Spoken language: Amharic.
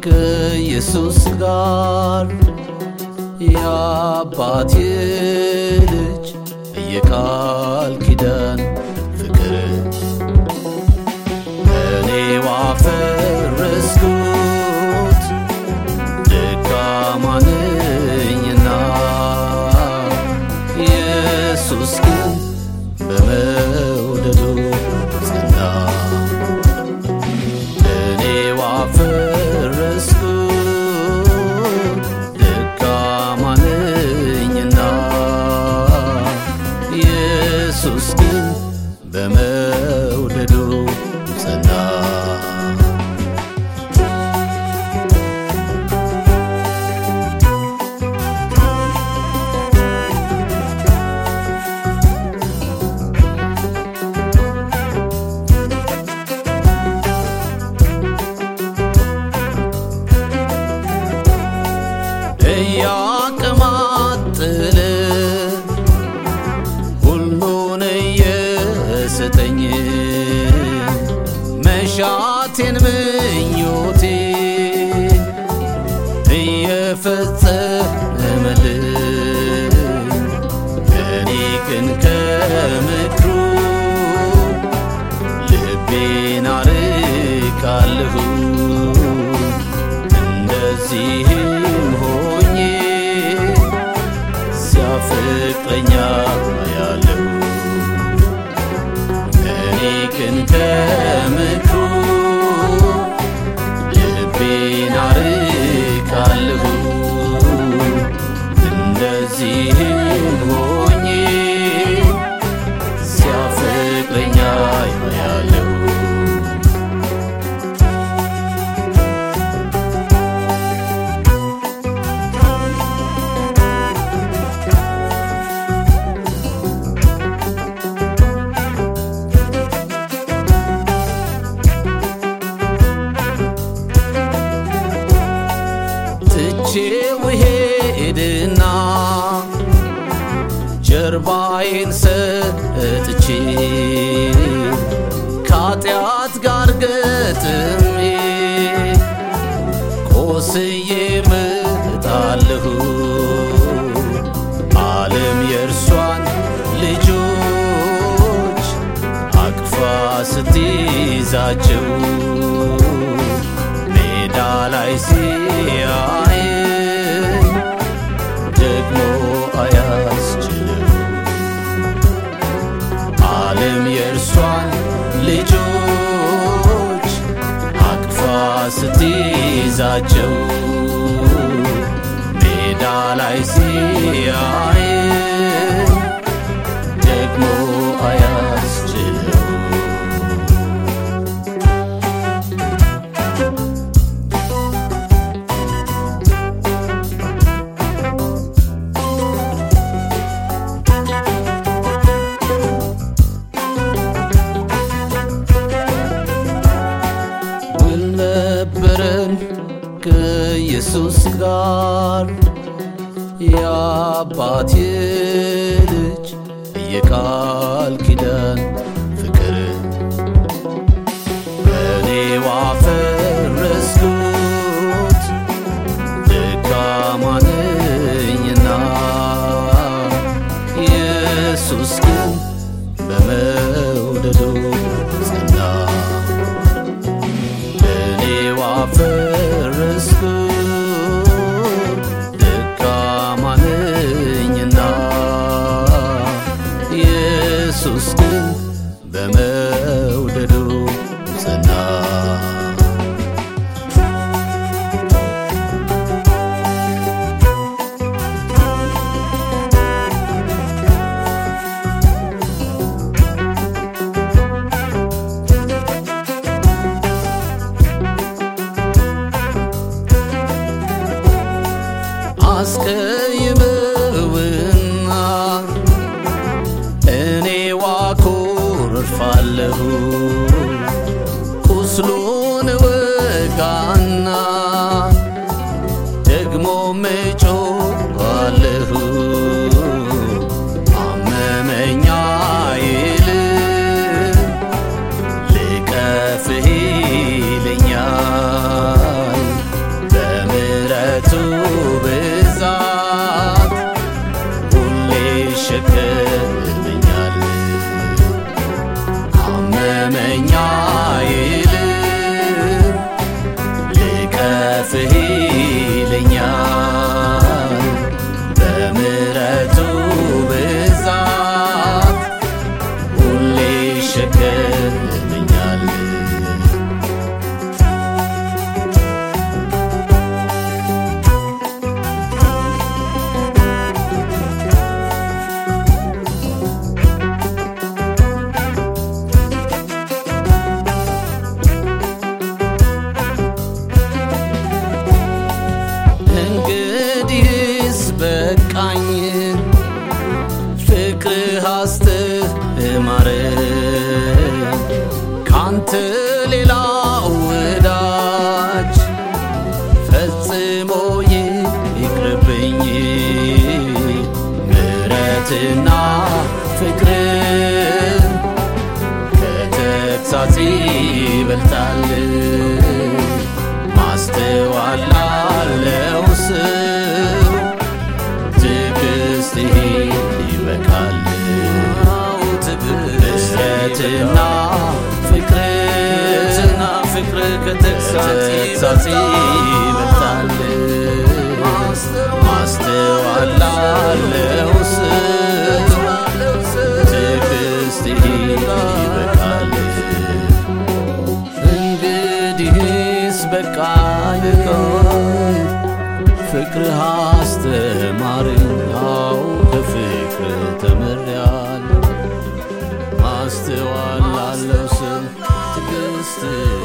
ከኢየሱስ ጋር የአባቴ ልጅ የቃል ኪዳን ፍቅር እኔው አፈረስኩት ደካማ ነኝና ኢየሱስ ግን በመውደዱ ጸና እኔው አፈረስኩት ደካማ ነኝና ኢየሱስ ግን በመውደዱ ጸና እያቀማጥል ሁሉን እየሰጠኝ መሻቴን ምኞቴ እየፈጸመልኝ እኔ ግን ከምክሩ ልቤን አርቃለሁ እንደዚህም ሆኜ ሲያፈቅረኛ ያለሁ እኔ ግን ከምክሩ ልቤን አርቃለሁ እንደዚህም ሆኜ ሲያፈቅረኛ ያለሁ ትቼው ሄድና ጀርባዬን ሰጥቼ ከኃጢአት ጋር ገጥሜ ቆስዬ ምጣለሁ ዓለም የእርሷን ልጆች አቅፋ ስትይዛቸው ሜዳ ላይ ሲያይ ደግሞ አያስችልም ዓለም የእርሷን ልጆች አቅፋ ስትይዛቸው ሜዳ ላይ ሲያይ ደግሞ አያስችለው ውል ነበረን ከኢየሱስ ጋር የአባቴ ልጅ የቃል ኪዳን ፍቅር እኔው አፈረስኩት ደካማ ነኝና ኢየሱስ ግን በመውደዱ ጸና እኔው አፈረስኩት ደካማ ነኝና ኢየሱስ ግን በመውደዱ ጸና አስቀይመውና እኔ ዋኮርፋለሁ ቁስሉን ወጋና ደግሞ ምጮኻለሁ አመመኛ ይል ልቀፍህ ይለኛል እለፍህ ይለኛል በምሕረቱ ብዛት ሁሌ ይሸከመኛል እንግዲህስ በቃኝ ፍቅርህ አስተማረኝ ካንተ ሌላ ወዳጅ ፈጽሞ ይቅርብኝ ምሕረትና ፍቅር ከተግሣጽ ይበልጣል ማስተዋል ላለው ሰው ትዕግሥትህ ይበቃል ምሕረትና ፍቅርና ፍቅር ከተግሣጽ ይበልጣል ማስተዋል ላለው ሰው ትዕግሥትህ ይበቃል እንግዲህስ በቃኝ ፍቅርህ አስተማረኝ አዎ ከፍቅር ተምሬያለሁ ማስተዋል ላለው ሰው ትዕግሥት